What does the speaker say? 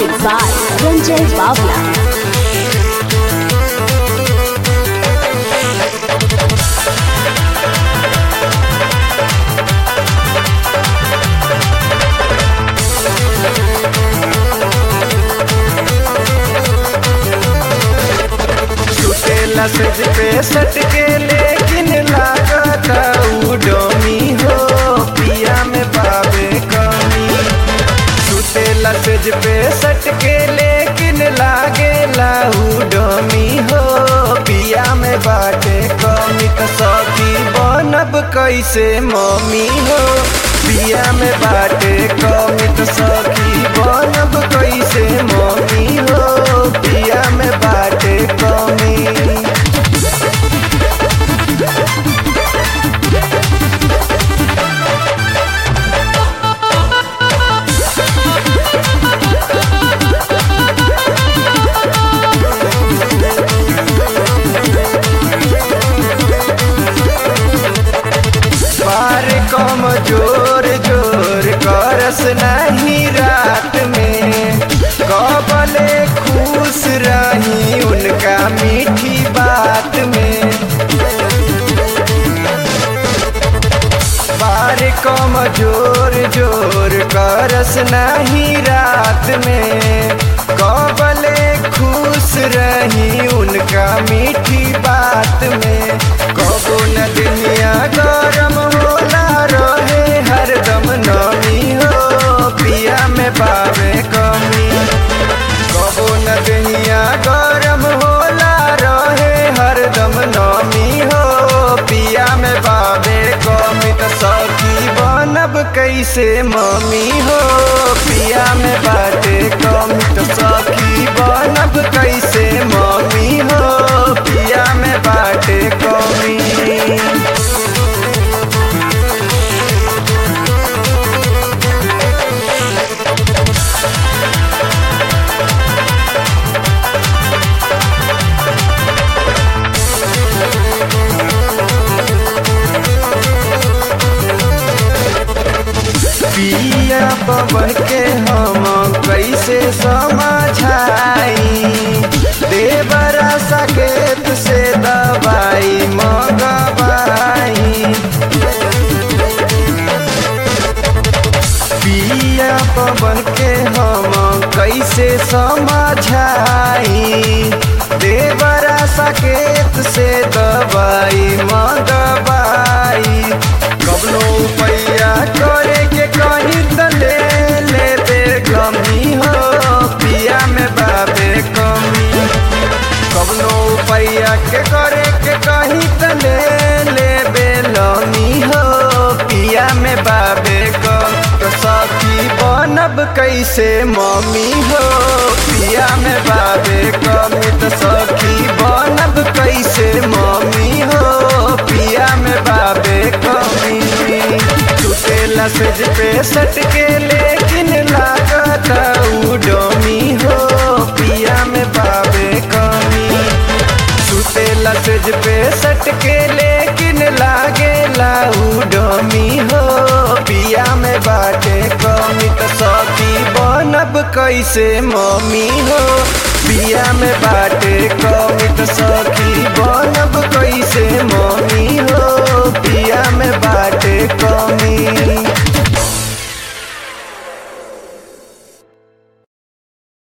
Music by Ranjay Bavla. छुटेला सज पे सटके लेकिन लागत उ डोमी हो पिया में पावे कमी छुटेला सज पे सटके लेकिन लागे उ डोमी हो पिया में बाटे कमी त सखी बनब कैसे मम्मी हो पिया में बाटे कमी त सखी बनब कैसे मम्मी हो पिया में बाटे कमी बार कम जोर जोर करस नहीं रात में कबले खुश रही उनका मीठी बात में बार कम जोर जोर करस नहीं रात में कबले खुश रही उनका मीठी बात में कबो न दुनिया गरम होला रहे हरदम नमी हो पिया में पावे कमी कबो न दुनिया गरम होला रहे हरदम नमी हो पिया में पावे कमी त सखी बनब कैसे मम्मी हो पिया में बाटे कमी त सखी बनब कैसे मम्मी हो पिया में बाटे कमी पिया पवन के हम कैसे समझाई देवरा सकेत से दवाई मंगवाई पिया पवन के हम कैसे समझाई देवरा सकेत से दवाई मंगवाई कबनो पैया करे के कहीं त ले ले बे गमी हो पिया में बाबे कमी कबनो पैया के करे के कहीं त ले ले बे लमी हो पिया में बाबे कम तो सखी बनब कैसे मम्मी हो पिया में बाबे कमी तो सखी बनब कैसे मम्मी हो पिया में बाबे कमी टूटेला सज पे सटके लेकिन लागत उ डोमी हो पिया में बाबे कमी सुतेला सज पे सटके लेकिन लागे उ डोमी हो पिया में बाटे कमी त सखी बनब कैसे मम्मी हो पिया में बाटे कमी त सखी बनब कैसे मम्मी हो पिया में